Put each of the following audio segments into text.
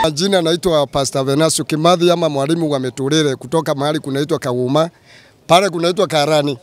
Jina naitwa Pastor Venancio Kimathi ama mwalimu wa Meturire kutoka mahali kunaitwa Kauma, pale kunaitwa Karani.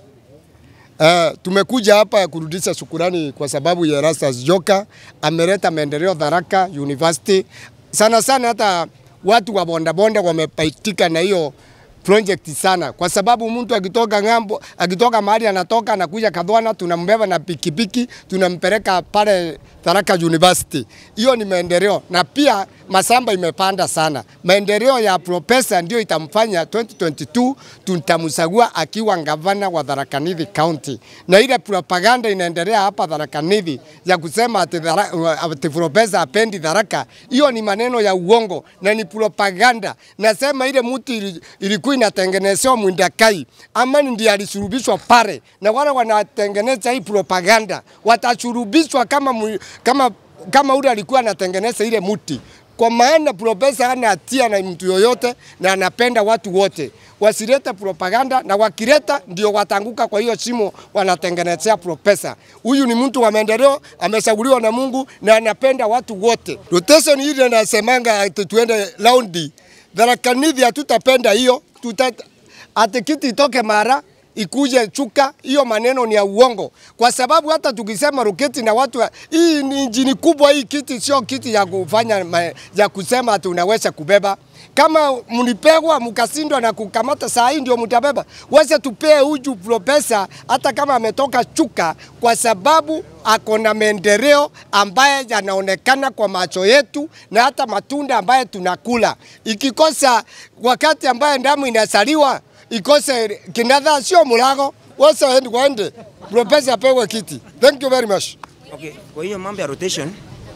Uh, tumekuja hapa kurudisha shukurani kwa sababu ya Erastus Joka ameleta maendeleo Tharaka University. Sana sana hata watu wa bondabonda wamepaitika na hiyo project sana, kwa sababu mtu akitoka ng'ambo, akitoka mahali anatoka anakuja Kadhwana, tunambeba na pikipiki tunampeleka pale Tharaka University. Hiyo ni maendeleo, na pia masamba imepanda sana. Maendeleo ya profesa ndio itamfanya 2022 tutamchagua akiwa gavana wa Tharaka Nithi County, na ile propaganda inaendelea hapa Tharaka Nithi ya kusema ati, thara, ati profesa apendi Tharaka, hiyo ni maneno ya uongo na ni propaganda. Nasema ile mtu ili- ilikuwa inatengenezewa Mwindakai, Amani ndiye alisurubishwa pale, na wale wanatengeneza hii propaganda watashurubishwa kama, mwi- kama, kama ule alikuwa anatengeneza ile muti kwa maana profesa hana hatia na mtu yoyote na anapenda watu wote. Wasilete propaganda, na wakileta ndio watanguka kwa hiyo shimo wanatengenezea profesa. Huyu ni mtu wa maendeleo, ameshauriwa na Mungu na anapenda watu wote. Rotation ile nasemanga ati tuende raundi Tharaka Nithi, hatutapenda hiyo tuta ati kiti itoke mara ikuje chuka, hiyo maneno ni ya uongo, kwa sababu hata tukisema roketi na watu, wa- hii ni injini kubwa. Hii kiti sio kiti ya kufanya ma, ya kusema ati unaweza kubeba. Kama mlipegwa mkashindwa na kukamata, saa hii ndio mtabeba. Wese tupee huju profesa, hata kama ametoka chuka, kwa sababu ako na maendeleo ambaye yanaonekana kwa macho yetu na hata matunda ambaye tunakula. Ikikosa wakati ambaye damu inasaliwa ikose kinadha sio mulago wose waende waende profesa apewe kiti. Thank you very much. Okay, kwa hiyo mambo ya rotation.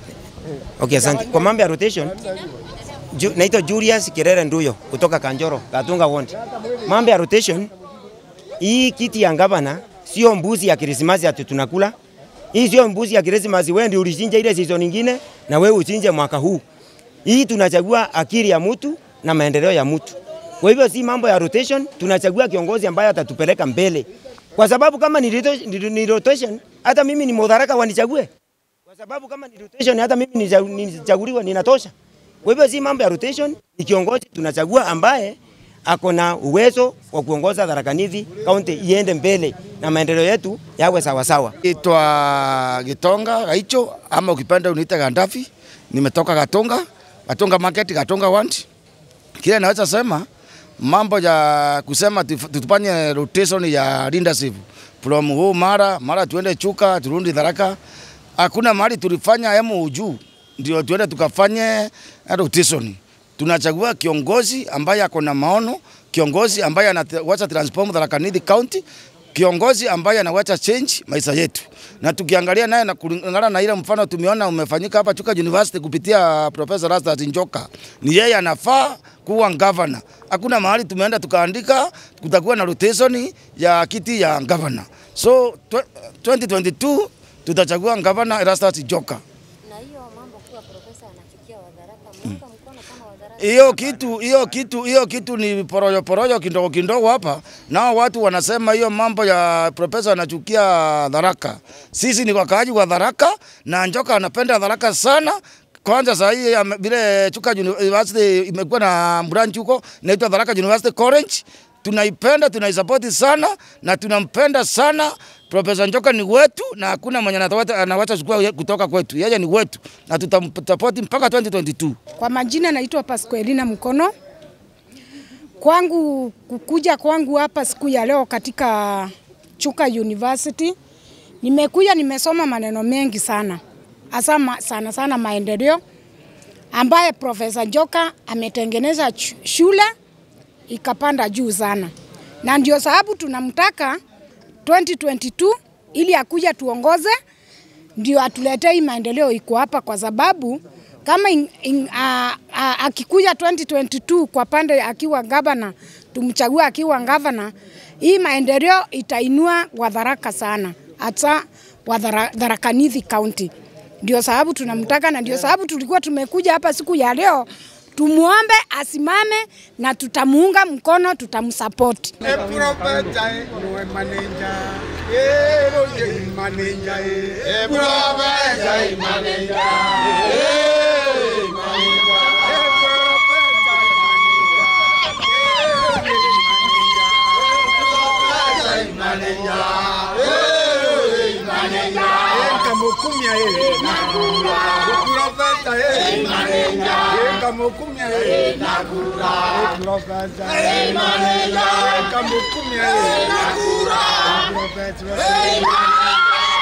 Okay, asante. Kwa mambo ya rotation, ju, naitwa Julius Kirere Nduyo kutoka Kanjoro, Katunga Ward. Mambo ya rotation, hii kiti ya gavana sio mbuzi ya Krismasi ati tunakula. Hii sio mbuzi ya Krismasi, wewe ndio ulichinja ile season nyingine na wewe uchinje mwaka huu. Hii tunachagua akili ya mtu na maendeleo ya mtu. Kwa hivyo si mambo ya rotation, tunachagua kiongozi ambaye atatupeleka mbele. Kwa sababu kama ni rotation, ni- ni rotation hata mimi ni Mudharaka wanichague. Kwa sababu kama ni rotation hata mimi nicha- nichaguliwa ninatosha. Kwa hivyo si mambo ya rotation, ni kiongozi tunachagua ambaye ako na uwezo wa kuongoza Tharaka Nithi kaunti iende mbele na maendeleo yetu yawe sawa sawa. Itwa Gitonga Gaicho ama ukipenda uniite Gandafi. Nimetoka Gatonga, Gatonga Market, Gatonga Wandi. Kile naweza sema mambo ya kusema tif- tutufanye rotation ya leadership from huu mara mara tuende Chuka turudi Tharaka. Hakuna mahali tulifanya emu juu ndio tuende tukafanye rotation. Tunachagua kiongozi ambaye ako na maono, kiongozi ambaye anawacha transform Tharaka Nithi County, kiongozi ambaye anawacha change maisha yetu. Na tukiangalia naye na kulingana na ile mfano tumeona umefanyika hapa Chuka University kupitia Professor Rastus Njoka, ni yeye anafaa kuwa governor. Hakuna mahali tumeenda tukaandika kutakuwa na rotation ya kiti ya governor. So tw- 2022 tutachagua governor Erastus Njoka. na hiyo mambo kuwa profesa anachukia Wadharaka, muunga mkono kama Wadharaka. hiyo kitu hiyo kitu hiyo kitu ni porojo porojo kidogo kidogo hapa. Nao watu wanasema hiyo mambo ya profesa anachukia Tharaka. Sisi ni wakaaji wa Tharaka na Njoka anapenda Tharaka sana. Kwanza saa hii ame- vile Chuka University imekuwa na branch huko inaitwa Tharaka University College. Tunaipenda, tunaisapoti sana na tunampenda sana. Profesa Njoka ni wetu na hakuna mwenye anaweza anawacha chukua kutoka kwetu. Yeye ni wetu na tutamsapoti mpaka 2022. Kwa majina naitwa Pasqualina Mkono. Kwangu kukuja kwangu hapa siku ya leo katika Chuka University, nimekuja nimesoma maneno mengi sana, hasa ma, sana sana maendeleo ambaye Profesa Njoka ametengeneza ch- shule ikapanda juu sana, na ndio sababu tunamtaka 2022 ili akuja tuongoze ndio atuletee hii maendeleo iko hapa, kwa sababu kama in, in, a, a, akikuja 2022 kwa pande akiwa gavana, tumchague akiwa gavana, hii maendeleo itainua Wadharaka sana, hasa Wadharaka Nithi County. Ndio sababu tunamtaka na ndio sababu tulikuwa tumekuja hapa siku ya leo tumuombe asimame na tutamuunga mkono, tutamsupport. Manager, Kamukumia eh. Nakura. Profesa eh. Maneja. Kamukumia eh. Nakura. Profesa eh. Maneja. Kamukumia eh. Nakura. Profesa eh.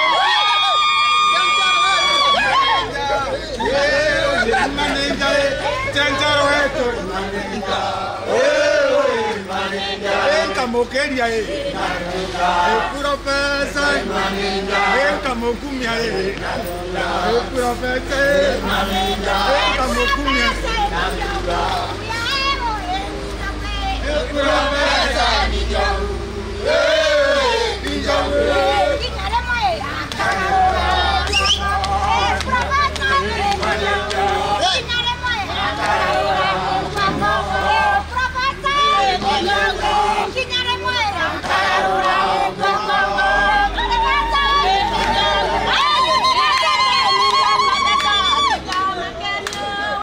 Maneja eh. Chanjaro wetu. Maneja. Eh, maneja. Kamukeria eh. Profesa Kamukumia eh. Profesa Kamukumia